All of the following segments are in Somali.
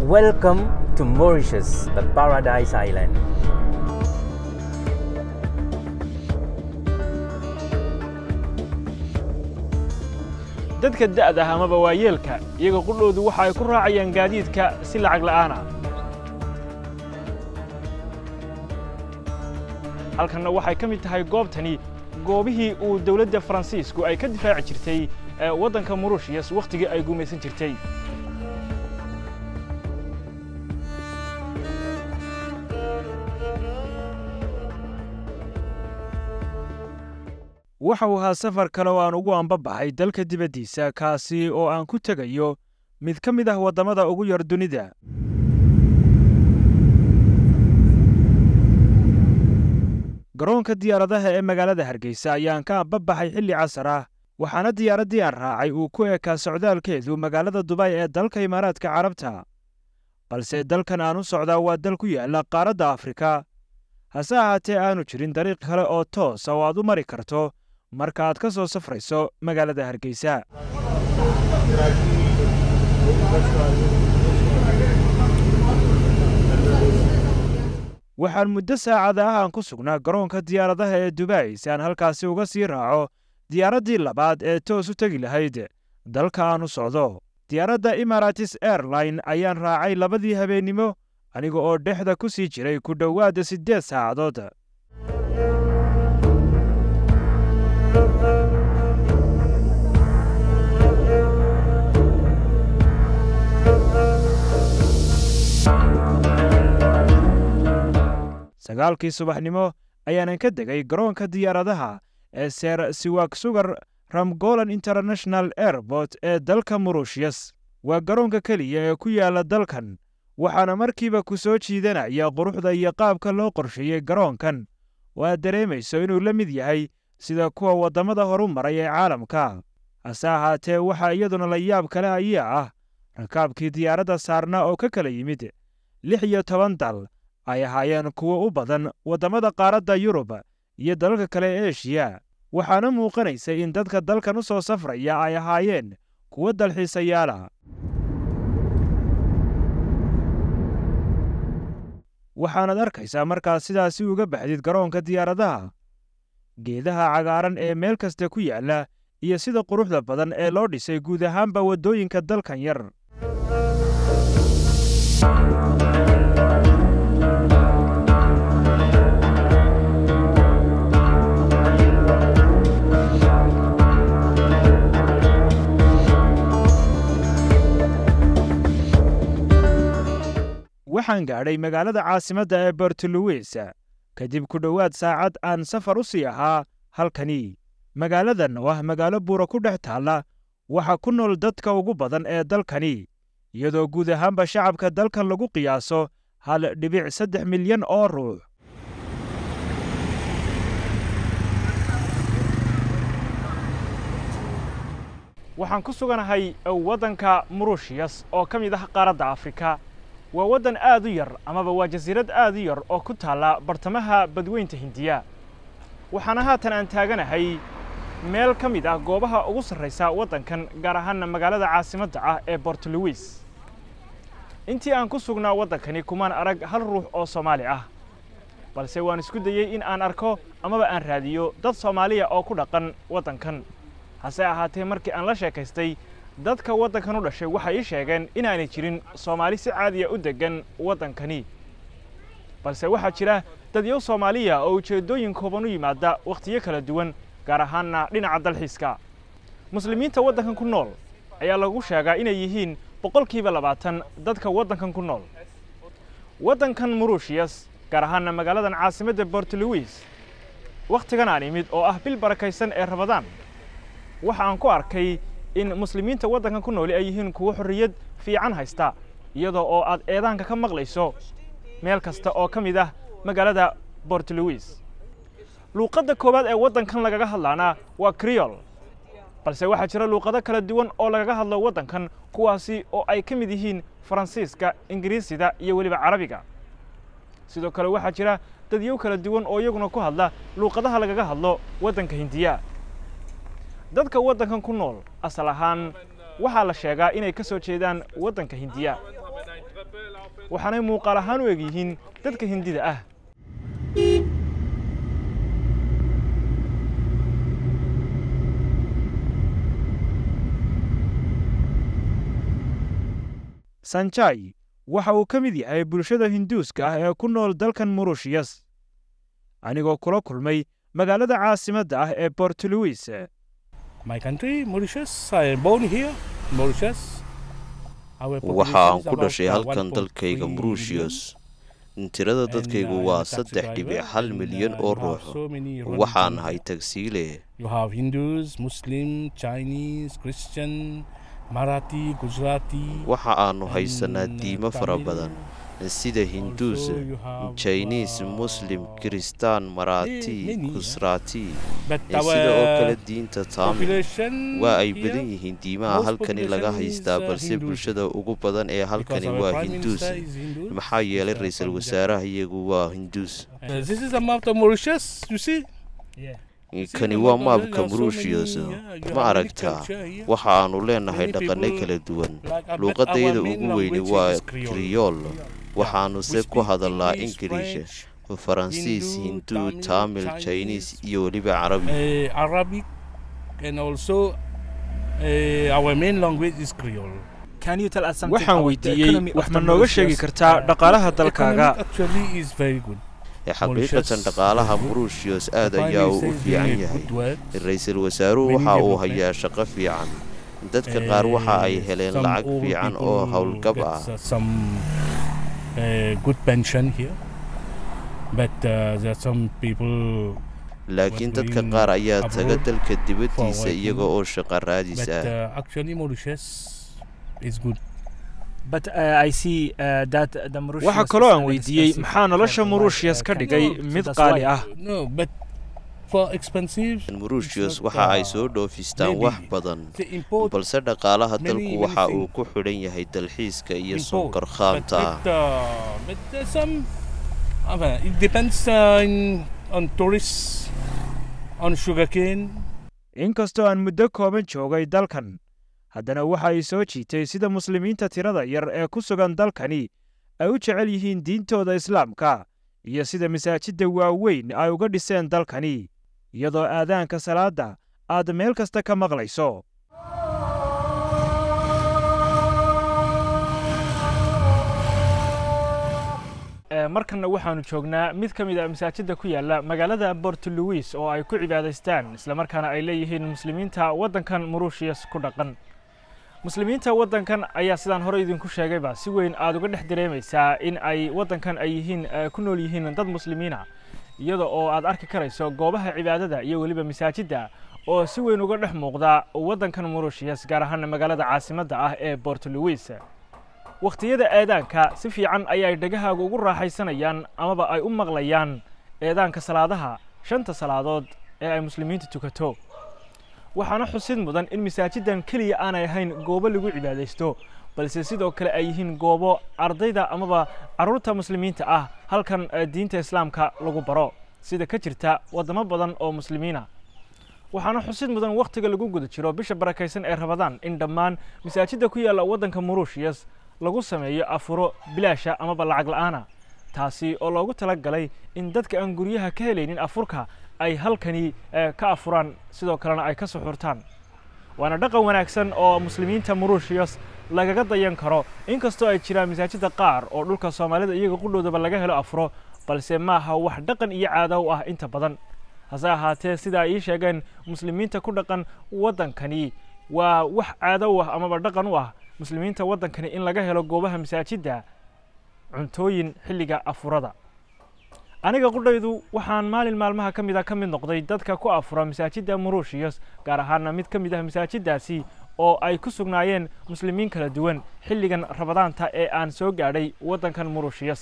Welcome to Mauritius, the paradise island. dadka da'da ah amaba waayeelka iyaga qudhoodu waxa ay ku raacayaan gaadiidka si lacag la'aana halkanna waxay ka mid tahay goobtani goobihii uu dawladda faransiisku ay ka difaaci jirtay ee waddanka murushiyas wakhtigii ay gumaysan jirtay waxa uu ahaa safar kale oo aan ugu ambabaxay dalka dibaddiisa kaasi oo aan ku tegayo mid ka mid ah waddamada ugu yar dunida garoonka diyaaradaha ee magaalada hargeysa ayaan ka ambabaxay xilli casar ah waxaana diyaaraddii aan raacay uu ku ekaa socdaalkeedu magaalada dubay ee dalka imaaraadka carabta balse dalkan aan u socdaa waa dal ku yaalla qaaradda afrika hase ahaatee aanu jirin dariiq kale oo toosa oo aad u mari karto marka aad ka soo safrayso magaalada hargeysa waxaan muddo saacada ah aan ku sugnaa garoonka diyaaradaha ee dubai si aan halkaasi uga sii raaco diyaaraddii labaad ee toos u tegi lahayd dalka aan u socdo diyaaradda imaratis airline ayaan raacay labadii habeennimo aniga oo dhexda ku sii jiray ku dhowaadda siddeed saacadood sagaalkii subaxnimo ayaanan ka degay garoonka diyaaradaha ee ser siwak sugar ramgolan international airport ee dalka murushiyas waa garoonka keliya ee ku yaalla dalkan waxaana markiiba ku soo jiidanaya quruxda iyo qaabka loo qorsheeyey garoonkan oo aad dareemayso inuu la mid yahay sida kuwa waddamada horu maray ee caalamka hase ahaatee waxaa iyaduna la yaab kale ayaa ah rakaabkii diyaaradda saarnaa oo ka kala yimid lix iyo toban dal ay ahaayeen kuwo u badan waddamada qaaradda yurub iyo dalalka kale ee eshiya waxaana muuqanaysa in dadka dalkan u soo safraya ay ahaayeen kuwo dalxiisayaala waxaanaad arkaysaa markaad sidaasi uga baxdid garoonka diyaaradaha geedaha cagaaran ee meel kasta ku yaalla iyo sida quruxda badan ee loo dhisay guud ahaanba waddooyinka dalkan yar waxaan gaadhay magaalada caasimadda ee bortoluwis kadib ku dhowaad saacad aan safar u sii ahaa halkani magaaladan oo ah magaalo buura ku dhex taalla waxa ku nool dadka ugu badan ee dalkani iyadoo guud ahaanba shacabka dalkan lagu qiyaaso hal dhibic saddex milyan oo ruux waxaan ku suganahay waddanka murushiyas oo ka mid ah qaaradda afrika waa waddan aad u yar amaba waa jasiirad aad u yar oo ku taalla bartamaha badweynta hindiya waxaana haatan aan taaganahay meel ka mid ah goobaha ugu sarraysa waddankan gaar ahaanna magaalada caasimadda ah ee bortoluwis intii aan ku sugnaa waddankani kumaan arag hal ruux oo soomaali ah balse waan isku dayey in aan arko amaba aan raadiyo dad soomaaliya oo ku dhaqan waddankan hase ahaatee markii aan la sheekaystay dadka waddankan u dhashay waxay ii sheegeen inaanay jirin soomaali si caadiya u deggan waddankani balse waxaa jira dadyow soomaaliya oo ujeeddooyin kooban u yimaada wakhtiyo kala duwan gaar ahaanna dhinaca dalxiiska muslimiinta waddankan ku nool ayaa lagu sheegaa inay yihiin boqolkiiba labaatan dadka waddankan ku nool waddankan murushiyas gaar ahaanna magaaladan caasimadda bortoluwis wakhtigan aan imid oo ah bil barakaysan ee rabadaan waxa aan ku arkay in muslimiinta waddankan ku nooli ay yihiin kuwo xorriyad fiican haysta iyadoo oo aad eedaanka ka maqlayso meel kasta oo ka mid ah magaalada bortoluwis luuqadda koowaad ee waddankan lagaga hadlaana waa kriol balse waxaa jira luuqado kala duwan oo lagaga hadlo waddankan kuwaasi oo ay ka mid yihiin faransiiska ingiriisida iyo weliba carabiga sidoo kale waxaa jira dadyow kala duwan oo iyaguna ku hadla luuqadaha lagaga hadlo waddanka hindiya dadka waddankan ku nool asal ahaan waxaa la sheegaa inay ka soo jeedaan waddanka hindiya waxaanay muuqaal ahaan u eg yihiin dadka hindida ah sanjai waxa uu ka mid yahay bulshada hinduuska ah ee ku nool dalkan murushiyas anigoo kula kulmay magaalada caasimadda ah ee bort louis My country, Mauritius. I am born here, Mauritius. Our waxa aan population is ku about, dhashay uh, halkan 1.3 dalkayga million. mauritius tirada And, dadkaygu uh, waa I'm a taxi saddex dhibic driver, hal and, milyan uh, oo you have ruux so many waxaan religions ahay here. tagsiile You have Hindus, Muslim, Chinese, Christian, Marathi, Gujarati. waxa aanu haysanaa and, uh, diimo fara Tamil. badan sida hinduus Also you have, jiniis uh, muslim kiristaan maraati many, yeah. kusraati But sida oo kale our diinta taamil population waa ay here, badan yihiin diimaha most halkani laga population is, haystaa uh, balse Hinduism. bulshada ugu badan ee because halkani our waa prime hinduus minister is Hindu, maxaa yeelay Mr. ra-iisul Punjab. wasaaraha iyagu waa hinduus Uh, this is a map of Mauritius, you see? See kani the waa map of maabka Mauritius, there are so mauritius many, yeah, you ma have many aragtaa culture here. waxa aanu leenahay Many dhaqanno people kala duwan like, uh, but luuqadayada our main ugu weyni language waa is Creole. kriyool waxaanu We se ku speak hadalnaa English, ingiriish French, faransiis Hindu, hindu Tamil, taamil Chinese, chinese iyo weliba carabi uh, Arabic, and also uh, our main language is Creole. waxaan weydiiyey wax ma nooga sheegi kartaa dhaqaalaha dalkaaga Economic actually is very good. ee xaqiiqatan dhaqaalaha mauritius aad Prime ayaa uu Minister u is fiican doing yahay good work. ra-iisul wasaaruhu Many waxa uu development. hayaa shaqo fiican dadka qaar waxa ay Uh, heleen some lacag old fiican people oo howlgab ah gets, uh, some uh, good pension here, but uh, there are some people laakiin was dadka going qaar ayaa taga abroad dalka dibaddiisa working. iyaga oo shaqo raadis But ah uh, actually, Mauritius is good. waxaa kaloo aan weydiiyey maxaa nolosha murushiyas ka dhigay mid qaali ah No, but for expensive, mauritius not, waxa ay uh, soo dhoofistaan maybe wax badan they import balse dhaqaalaha many, dalku many waxa uu things. ku xidhan yahay dalxiiska iyo import. sonkor But, khaamta ah but, uh, but there's some. I mean, it depends uh, in, on tourists, on sugarcane. inkastoo aan muddo kooban joogay dalkan haddana waxa ay soo jiitay sida muslimiinta tirada yar ee ku sugan dalkani ay u jecel yihiin diintooda islaamka iyo sida masaajidda waaweyn ay uga dhiseen dalkani iyadoo aadaanka salaadda aad meel kasta ka maqlayso markanna waxaanu joognaa mid ka mid a masaajidda ku yaalla magaalada bort louis oo ay ku cibaadaystaan islamarkaana ay leeyihiin muslimiinta waddankan murushiyas ku dhaqan muslimiinta waddankan ayaa sidaan hore idinku sheegayba si weyn aad uga dhex dareemaysaa in ay waddankan ay yihiin ku nool yihiin dad muslimiina iyada oo aad arki karayso goobaha cibaadada iyo weliba masaajidda oo si weyn uga dhex muuqda waddankan murushiyas gaar ahaana magaalada caasimadda ah ee bort louis wakhtiyada eedaanka si fiican ayay dhegahaaga ugu raaxaysanayaan amaba ay u maqlayaan eedaanka salaadaha shanta salaadood ee ay muslimiintu tukato waxaana xusid mudan in masaajiddan keliya aanay ahayn goobo lagu cibaadaysto balse sidoo kale ay yihiin goobo ardayda amaba carruurta muslimiinta ah halkan diinta islaamka lagu baro sida ka jirta waddamo badan oo muslimiina waxaana xusid mudan wakhtiga lagu guda jiro bisha barakaysan ee rabadaan in dhammaan masaajidda ku yaalla waddanka murushiyas lagu sameeyo afuro bilaasha amaba lacag la'aana taasi oo loogu tala galay in dadka aan guryaha ka helaynin afurka ay halkani ka afuraan sidoo kalena ay ka suxurtaan waana dhaqan wanaagsan oo muslimiinta murushiyas lagaga dayan karo inkastoo ay jiraan masaajidda qaar oo dhulka soomaalida iyaga qudhoodaba laga helo afuro balse maaha wax dhaqan iyo caado u ah inta badan hase ahaatee sida ay ii sheegeen muslimiinta ku dhaqan waddankani waa wax caado u ah amaba dhaqan u ah muslimiinta waddankani in laga helo goobaha masaajidda cuntooyin xilliga afurada aniga qudhaydu waxaan maalin maalmaha ka mid a ka mid noqday dadka ku afura masaajidda murushiyas gaar ahaana mid ka mid ah masaajiddaasi oo ay ku sugnaayeen muslimiin kala duwan xilligan rabadaanta ee aan soo gaadhay waddankan murushiyas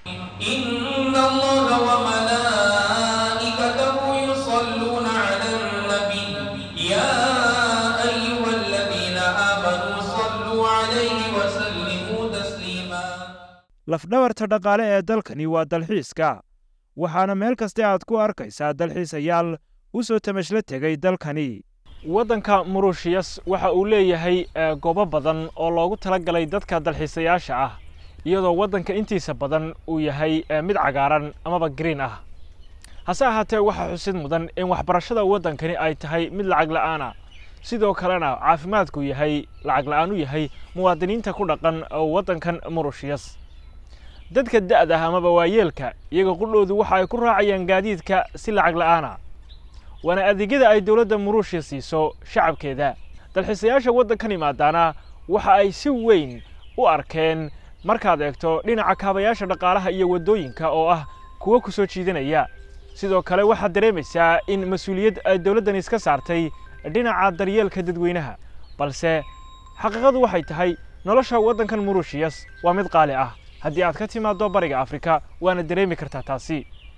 إن الله وملائكته يصلون على النبي يا أيها الذين آمنوا صلوا عليه وسلموا تسليما lafdhabarta dhaqaale ee dalkani waa dalxiiska waxaana meel kaste aad ku arkaysaa dalxiisayaal u soo tamashla tegay dalkani waddanka murushiyas waxa uu leeyahay goobo badan oo loogu tala galay dadka dalxiisayaasha ah iyadoo waddanka intiisa badan uu yahay mid cagaaran amaba green ah hase ahaatee waxaa xusid mudan in waxbarashada waddankani ay tahay mid lacag la'aana sidoo kalena caafimaadku yahay lacag la'aan u yahay muwaadiniinta ku dhaqan waddankan murushiyas dadka da'da ah amaba waayeelka iyaga qudhoodu waxa ay ku raacayaan gaadiidka si lacag la'aana waana adeegyada ay dowladda murushiya siiso shacabkeeda dalxiisayaasha waddankan imaadaana waxa ay si weyn u arkeen markaad eegto dhinaca kaabayaasha dhaqaalaha iyo waddooyinka oo ah kuwo ku soo jiidanaya sidoo kale waxaad dareemaysaa in mas-uuliyad ay dowladdan iska saartay dhinaca daryeelka dadweynaha balse xaqiiqadu waxay tahay nolosha waddankan murushiyas waa mid qaali ah haddii aad ka timaaddo bariga afrika waana dareemi kartaa taasi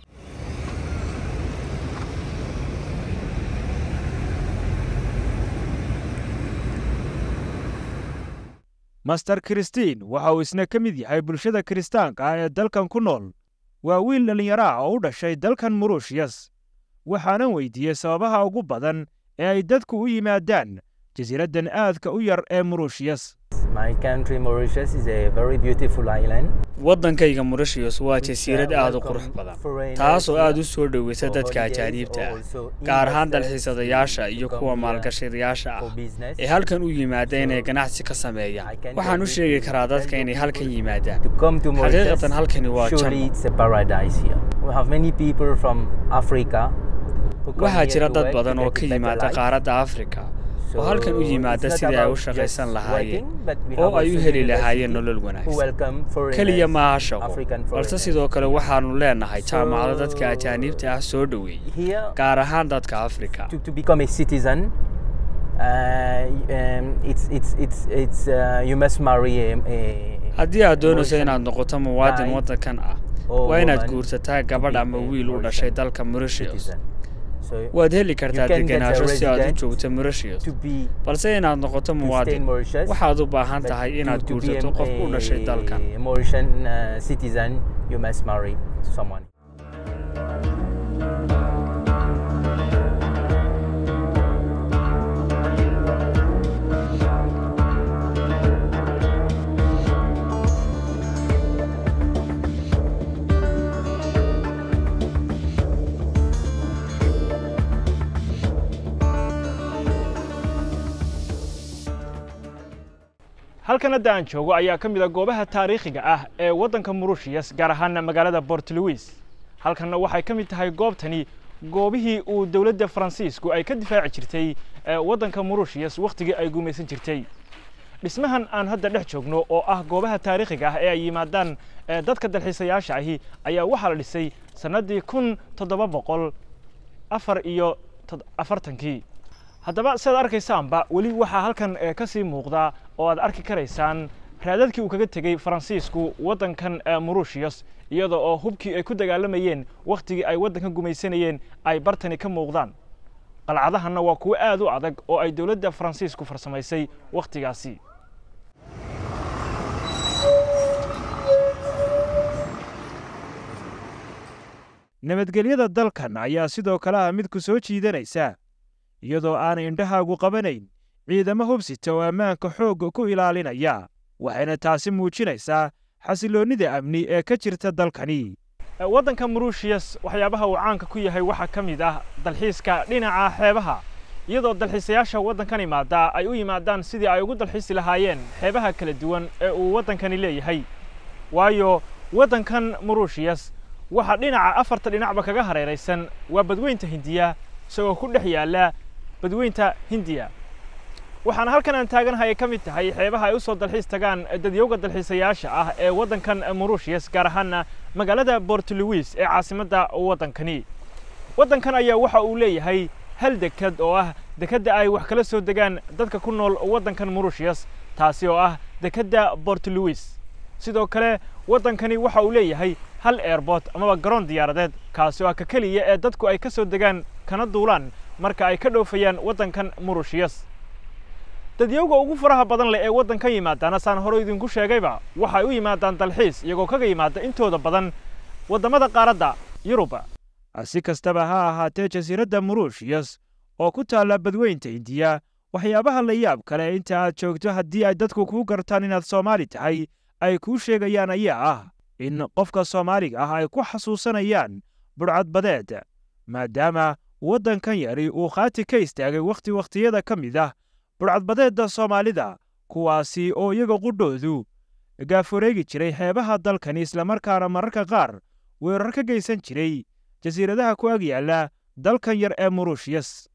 master kristiin waxa uu isna ka mid yahay bulshada kiristaanka ah ee dalkan ku nool waa wiil dhallinyaro ah oo u dhashay dalkan murushiyas waxaanan weydiiyey sababaha ugu badan ee ay dadku u yimaadaan jasiiraddan aadka u yar ee murushiyas My country, Mauritius, is a very beautiful island. waddankayga murashiyos waa jasiirad aad u qurux badan taasoo aad u soo dhoweysa dadka ajaaniibta ah gaar ahaan dalxiisadayaasha iyo kuwa maalgashadayaasha ah ee halkan u yimaada inay ganacsi ka sameeyaan waxaan u sheegi karaa dadka inay halkan yimaadaan To come to Mauritius, xaqiiqatan halkani waa surely janno it's a paradise here. We have many people from Africa. who come waxaa here jira to dad work to badan oo get ka a better yimaada life. qaaradda afrika So oo halkan u it's yimaada not sidii ay u about shaqaysan just lahaayeen working, but we oo have ay u also heli lahaayeen university nolol who wanaagsan welcome foreigners, keliya maaha shaqo African balse foreigners. sidoo kale waxaannu leenahay So- jaamacado dadka ajaaniibta ah soo dhoweeyey Here, gaar ahaan dadka afrika to, to become a citizen, uh, um, it's, it's, it's, it's, uh, you must marry a, a haddii aad doonayso Mauritian inaad noqoto muwaadin guy waddankan ah or waa inaad woman guursataa to gabadh be ama a wiil u Mauritian dhashay dalka mauritius citizen. So waad heli kartaa you can get a degenaansho si aad u resident joogto mauritius to be balse inaad noqoto to stay in muwaadin Mauritius, waxaad u baahan but tahay to- inaad to be guursato a- qof u dhashay a dalkan Mauritian uh, citizen, you must marry someone. halkan hadda aan joogo ayaa ka mid a goobaha taariikhiga ah ee waddanka murushiyas gaar ahaana magaalada port louis halkanna waxay ka mid tahay goobtani goobihii uu dowladda faransiisku ay ka difaaci jirtay ee waddanka murushiyas wakhtigii ay gumaysan jirtay dhismahan aan hadda dhex joogno oo ah goobaha taariikhiga ah ee ay yimaadaan ee dadka dalxiisayaasha ahi ayaa waxaa la dhisay sannaddii kun toddoba boqol afar iyo tod- afartankii haddaba sidaad arkaysaanba weli waxaa halkan eh, ka sii muuqda oo aad arki karaysaan raadadkii uu kaga tegey faransiisku waddankan eh, murushiyas iyada oo hubkii ay ku dagaalamayeen wakhtigii ay waddanka gumaysanayeen ay bartani ka muuqdaan qalcadahanna waa kuwo aad u adag oo ay dowladda faransiisku farsamaysay wakhtigaasi nabadgelyada dalkan ayaa sidoo kale ah mid ku soo jiidanaysa iyadoo aanay indhahaagu qabanayn ciidamo hubsita oo ammaanka xoogga ku ilaalinaya waxayna taasi muujinaysaa xasiloonnida amni ee ka jirta dalkani waddanka murushiyas waxyaabaha uu caanka ku yahay waxaa ka mid ah dalxiiska dhinaca xeebaha iyadoo dalxiisayaasha waddankan imaada ay u yimaadaan sidii ay ugu dalxiisi lahaayeen xeebaha kala duwan ee uu waddankani leeyahay waayo waddankan murushiyas waxaa dhinaca afarta dhinacba kaga hareeraysan waa badweynta hindiya isagoo ku dhex yaalla badweynta hindiya waxaana halkan aan taaganahay ay ka mid tahay xeebaha ay u soo dalxiis tagaan dadyowga dalxiisayaasha ah ee waddankan murushiyas gaar ahaana magaalada port louis ee caasimadda waddankani waddankan ayaa waxa uu leeyahay hal dekad oo ah dekedda ay wax kala soo degaan dadka ku nool waddankan murushiyas taasi oo ah dekedda port louis sidoo kale waddankani waxa uu leeyahay hal airport amaba garoon diyaaradeed kaasi oo ah ka keliya ee dadku ay ka soo degaan kana duulaan marka ay ka dhoofayaan waddankan murushiyas dadyowga ugu faraha badan leh ee waddankan yimaadaana saan hore idinku sheegayba waxay u yimaadaan dalxiis iyagoo kaga yimaada intooda badan waddamada qaaradda yuruba si kastaba ha ahaatee jasiiradda murushiyas oo ku taalla badweynta indiya waxyaabaha la yaab kale inta aad joogto haddii ay dadku kuu gartaan inaad soomaali tahay ay kuu sheegayaan ayaa ah in qofka soomaaliga ah ay ku xasuusanayaan budhcadbadeed maadaama waddankan yari uu khaati ka istaagay wakhti wakhtiyada ka mid ah budhcadbadeedda soomaalida kuwaasi oo iyaga qudhoodu gaaforeegi jiray xeebaha dalkani islamarkaana mararka qaar weerar ka geysan jiray jasiiradaha ku ag yaalla dalkan yar ee muruushiyas